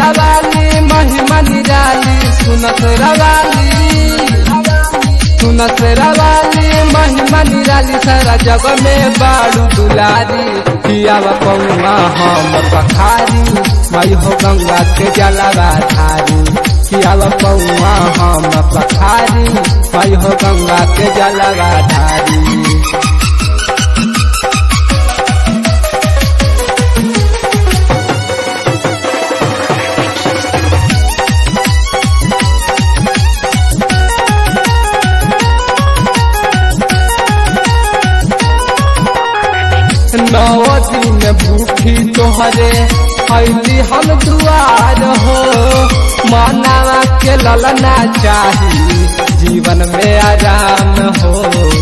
रवाली महिमा निराली सुनत रवाली सुनत रवाली महिमा निराली सारा जग में बाड़ू दुलारी पियावा पौआ हम पखारी मई हो गंगा के जलवा धारी पियावा पौआ हम पखारी मई हो गंगा के जलवा धारी नौ दिन भूखी तोहरे अली हम दुआर हो मानवा के ललना चाही जीवन में आराम हो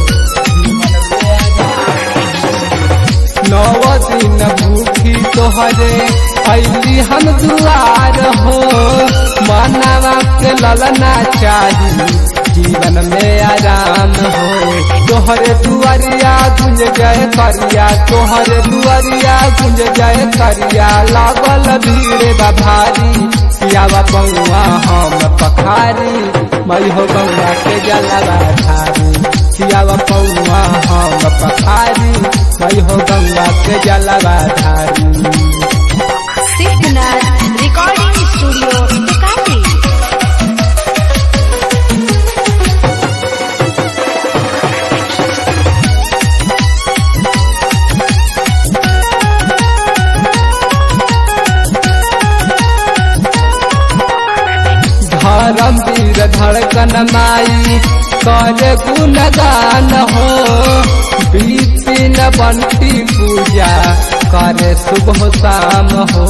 नौ दिन भूखी तोहरे अली हम दुआर हो मानवा के ललना चाही जीवन में आराम हो तोहरे दुआरिया गुंज जय करिया तोहरे दुआरिया गुंज जय करिया लागल भीड़ बा भारी पियावा बउआ हम पखारी मई हो गंगा के जलवा धारी पियावा बउआ हम पखारी मई हो गंगा के जलवा धारी सिद्धनाथ रिकॉर्डिंग स्टूडियो दुकानी धर्म वीर धड़कन माई कर गुणगान हो बीतिन बंटी पूजा करे सुबह शाम हो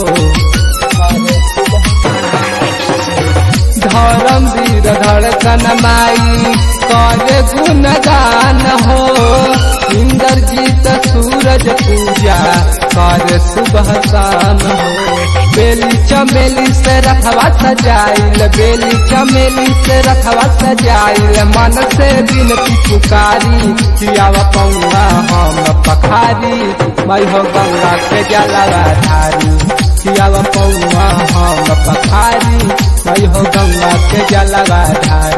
धर्म वीर धड़कन माई कर गुणगान हो इंद्रजीत सूरज पूजा कर सुबह शाम हो बेली चमेली से रखवा सजाइल बेली चमेली से रखवा सजाइल मन से बिनती पुकारी कियावा पौआ हम पखारी मई हो गंगा के जलवा धारी कियावा पौआ हम पखारी मई हो गंगा के जलवा धारी